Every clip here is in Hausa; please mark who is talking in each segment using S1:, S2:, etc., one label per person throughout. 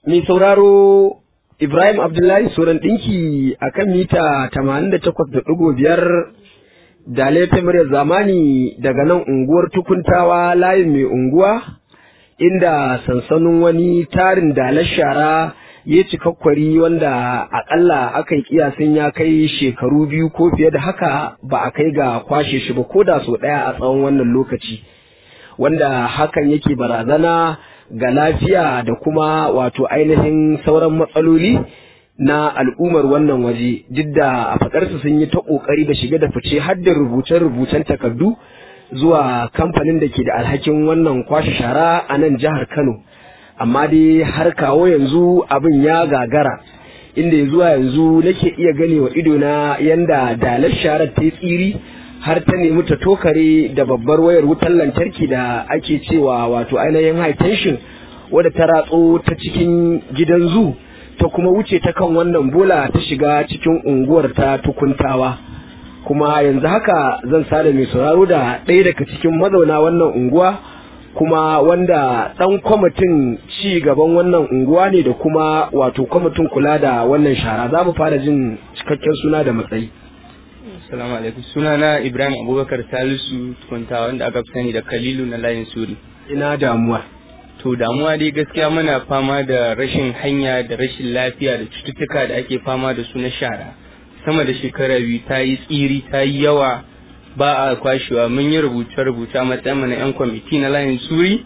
S1: mai sauraro Ibrahim Abdullahi Soran ɗinki a kan mita 88.5 da laifin muryar zamani daga nan unguwar tukuntawa layin mai unguwa inda sansanin wani tarin dalar shara ya cikakkwari wanda akalla aka yi kiyasin ya kai shekaru biyu ko fiye da haka ba a kai ga kwashe shi ba ko da sau ɗaya a tsawon wannan lokaci wanda hakan yake barazana ga lafiya da kuma wato ainihin sauran matsaloli na al'ummar wannan waje duk da a faɗarsu sun yi ta ƙoƙari da shiga da fice har da rubuce-rubucen takardu zuwa kamfanin da ke da alhakin wannan kwashe shara a nan jihar Kano. Amma dai har kawo yanzu abin ya gagara inda ya zuwa yanzu nake iya gane wa idona yanda dalar sharar ta yi tsiri har ta nemi ta tokare da babbar wayar wutar lantarki da ake cewa wato ainihin high tension wadda ta ratso ta cikin gidan zu ta kuma wuce ta kan wannan bola ta shiga cikin unguwar ta tukuntawa kuma yanzu haka zan sada mai sauraro da ɗaya daga cikin mazauna wannan unguwa kuma wanda ɗan kwamitin ci gaban wannan unguwa ne da kuma wato kwamitin kula da wannan shara za mu fara jin cikakken suna da matsayi
S2: Assalamu alaikum. Sunana Ibrahim Abubakar Salisu tukunta wanda aka fi sani da Kalilu na layin Suri.
S1: ina damuwa
S2: To damuwa dai gaskiya muna fama da rashin hanya da rashin lafiya da cututtuka da ake fama da su na shara. Sama da shekara biyu ta yi tsiri ta yi yawa ba a kwashewa mun yi rubuce-rubuce a matsayin mu na 'yan kwamiti na layin Suri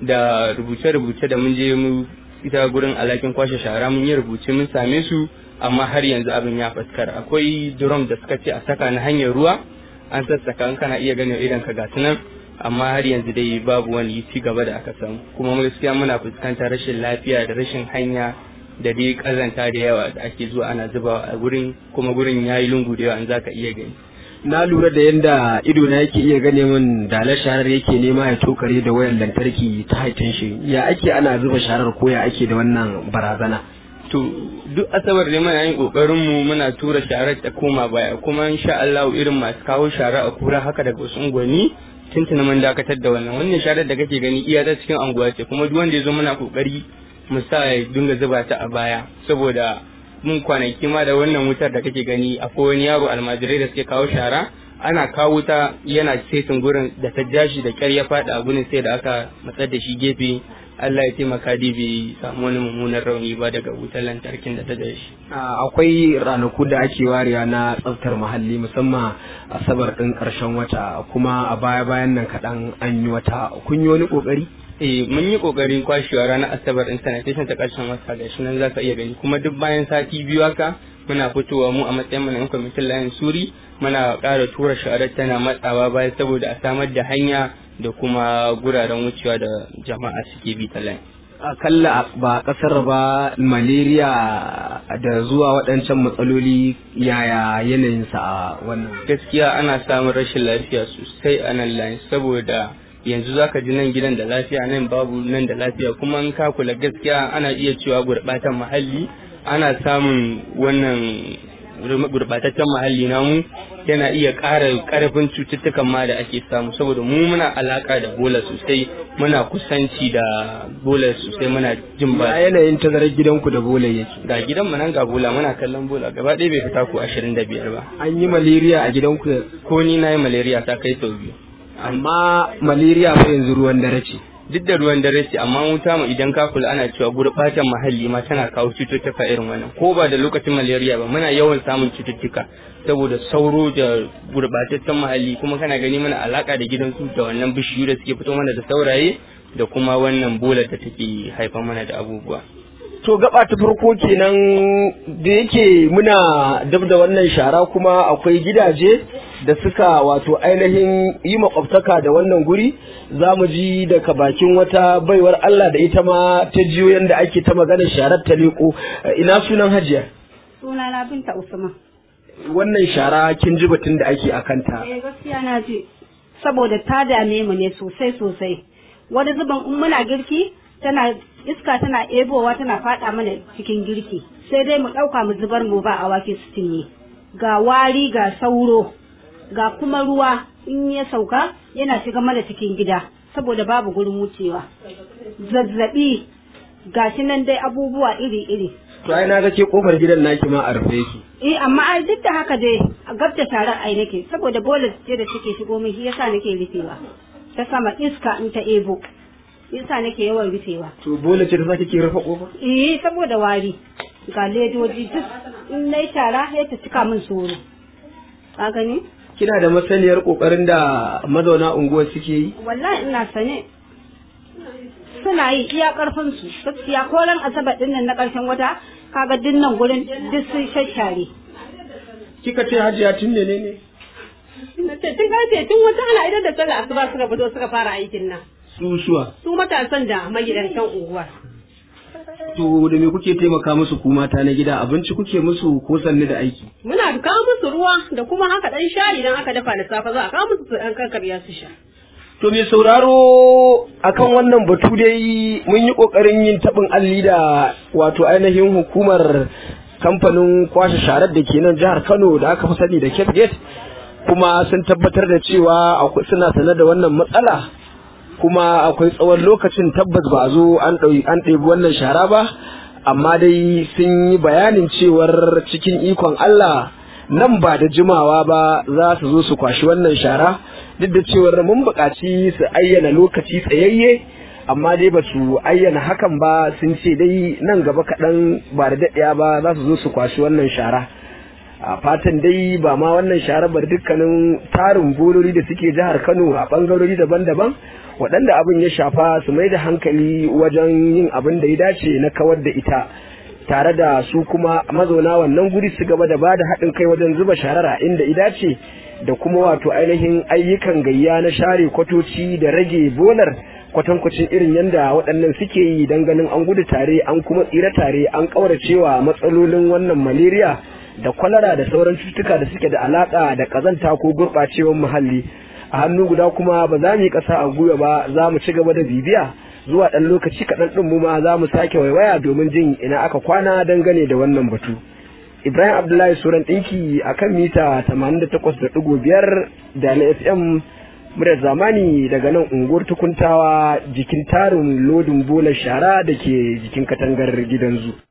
S2: da rubuce-rubuce da mun je mu ita gurin alakin kwashe shara mun yi rubuce mun same su amma har yanzu abin ya fuskar akwai drum da suka ce a saka na hanyar ruwa an sassaka an kana iya ganin idan ka gasu nan amma har yanzu dai babu wani ci gaba da aka samu kuma gaskiya muna fuskantar rashin lafiya da rashin hanya da dai kazanta da yawa da ake zuwa ana zubawa a gurin kuma gurin yayi lungu da yawa an zaka iya gani
S1: na lura da yadda ido na yake iya gane min dalar sharar yake nema ya tokare da wayar lantarki ta haitin shi ya ake ana zuba sharar ko ya ake da wannan barazana
S2: to duk asabar da muna yin kokarin mu muna tura sharar ta koma baya kuma insha Allah irin masu kawo shara a kura haka daga wasu unguwanni tuntuna mun dakatar da wannan wannan sharar da kake gani iya ta cikin anguwa ce kuma duk wanda ya zo muna kokari mu sa ya dinga zuba ta a baya saboda mun kwanaki ma da wannan wutar da kake gani akwai wani yaro almajirai da suke kawo shara ana kawo ta yana setin gurin da ta jashi da kyar ya faɗi a gurin sai da aka matsar da shi gefe Allah ya taimaka dai bai samu wani mummunan rauni ba daga wutar lantarkin da ta da shi.
S1: akwai ranaku da ake warewa na tsaftar muhalli musamman asabar ɗin ƙarshen wata kuma a baya bayan nan kaɗan an yi wata kun yi wani ƙoƙari
S2: Eh mun yi kokarin kwashewa ranar asabar din sanitation ta ƙarshen wata ga shi nan zaka iya gani kuma duk bayan sati biyu haka muna fitowa mu a matsayin mu na yan kwamitin layin suri muna ƙara tura sharar tana matsawa baya saboda a samar da hanya da kuma guraren wucewa da jama'a suke bi ta layin.
S1: akalla ba kasar ba malaria da zuwa waɗancan matsaloli yaya yanayinsa a wannan
S2: Gaskiya ana samun rashin lafiya sosai a nan layin saboda yanzu zaka ji nan gidan da lafiya nan babu nan da lafiya kuma in ka kula gaskiya ana iya cewa gurɓatan muhalli ana samun wannan gurbataccen muhalli namu yana iya ƙara ƙarfin cututtukan ma da ake samu saboda mu muna alaƙa da bola sosai muna kusanci da bola sosai muna jin ba
S1: ya yanayin tazarar gidanku da bola yake
S2: ga gidan mu nan ga bola muna kallon bola gaba ɗaya bai fita ko ashirin da biyar ba
S1: an yi malaria a gidanku
S2: ko ni na yi malaria ta kai sau biyu
S1: amma malaria fa yanzu ruwan dare ce
S2: duk da ruwan dare ce amma wuta mu idan ka kula ana cewa gurɓatan muhalli ma tana kawo cututtuka irin wannan ko ba da lokacin malaria ba muna yawan samun cututtuka saboda sauro da gurɓataccen muhalli kuma kana gani mana alaka da gidan su da wannan bishiyu da suke fito mana da sauraye da kuma wannan bolar da take haifar mana da abubuwa
S1: to gaba ta farko kenan da yake muna dab da wannan shara kuma akwai gidaje da suka wato ainihin yi makwabtaka da wannan guri za mu ji daga bakin wata baiwar Allah da ita ma ta jiyo yadda ake ta maganar sharar ta leko ina sunan hajiya
S3: Suna na Binta Usman.
S1: wannan shara kin ji batun da ake a kanta
S3: Eh gaskiya na ji. Saboda ta dame mu ne sosai sosai. Wani zuban in muna girki tana iska tana ebowa tana fada mana cikin girki. Sai dai mu ɗauka mu zubar mu ba awaki su cinye. Ga wari ga sauro. Ga kuma ruwa in ya sauka yana shiga mana cikin gida. Saboda babu gurin wucewa. Zazzabi gashi nan dai abubuwa iri-iri
S1: to ai na ga ke kofar gidan naki ma a rufe yake
S3: eh amma ai duk da haka dai a gab da sharar ai nake saboda bolas ce da take shigo min shi yasa nake rufewa ta sama iska in ta ebo yasa nake yawan rufewa
S1: to bola ce ta sake ke rufe kofar
S3: eh saboda wari ga ledoji duk in nayi shara sai ta cika min soro ka gani
S1: kina da masaniyar kokarin da mazauna unguwar suke yi
S3: wallahi ina sane suna yi iya karfin su gaskiya ko ran asabar din nan na karshen wata kaga dinnan gurin duk sun shashare
S1: kika ce hajiya tun ne ne
S4: Na ce tun karfe tun wata ana idan da sallah asuba suka fito suka fara aikin nan.
S1: susuwa
S4: Su matasan da magidantan unguwa.
S1: to da me kuke taimaka musu ku mata na gida abinci kuke musu ko sanni da aiki
S4: Muna kawo musu ruwa da kuma haka dan shayi idan aka dafa da safe za a kawo musu su dan karkarya su sha.
S1: To mai sauraro akan wannan batu dai mun yi ƙoƙarin yin taɓin alli da wato ainihin hukumar kamfanin kwashe sharar da ke nan jihar Kano da aka fi sani da Cape Gate kuma sun tabbatar da cewa akwai suna sanar da wannan matsala kuma akwai tsawon lokacin tabbas ba a zo an ɗauki an ɗebi wannan shara ba amma dai sun yi bayanin cewar cikin ikon Allah nan ba da jimawa ba za su zo su kwashi wannan shara duk da cewar mun buƙaci su ayyana lokaci tsayayye amma dai ba su ayyana hakan ba sun ce dai nan gaba kaɗan ba da daɗaya ba za su zo su kwashi wannan shara a fatan dai ba ma wannan shara ba dukkanin tarin bololi da suke jihar kano a ɓangarori daban-daban waɗanda abin ya shafa su mai da hankali wajen yin abin da ya dace na kawar da ita tare da su kuma mazauna wannan guri su gaba da ba da haɗin kai wajen zuba sharara inda ida ce da kuma wato ainihin ayyukan gayya na share kwatoci da rage bolar kwatankwacin irin yadda waɗannan suke yi don ganin an gudu tare an kuma tsira tare an ƙauracewa matsalolin wannan malaria da kwalara da sauran cututtuka da suke da alaƙa da ƙazanta ko gurɓacewar muhalli a hannu guda kuma ba za mu yi ƙasa a gwiwa ba za mu ci gaba da bibiya zuwa ɗan lokaci kaɗan ɗin mu ma za mu sake waiwaya domin jin ina aka kwana dangane da wannan batu. Ibrahim Abdullahi Suran ɗinki a kan mita 88.5 da na FM muryar zamani daga nan unguwar tukuntawa jikin tarin lodin bolar shara da ke jikin katangar gidan zu.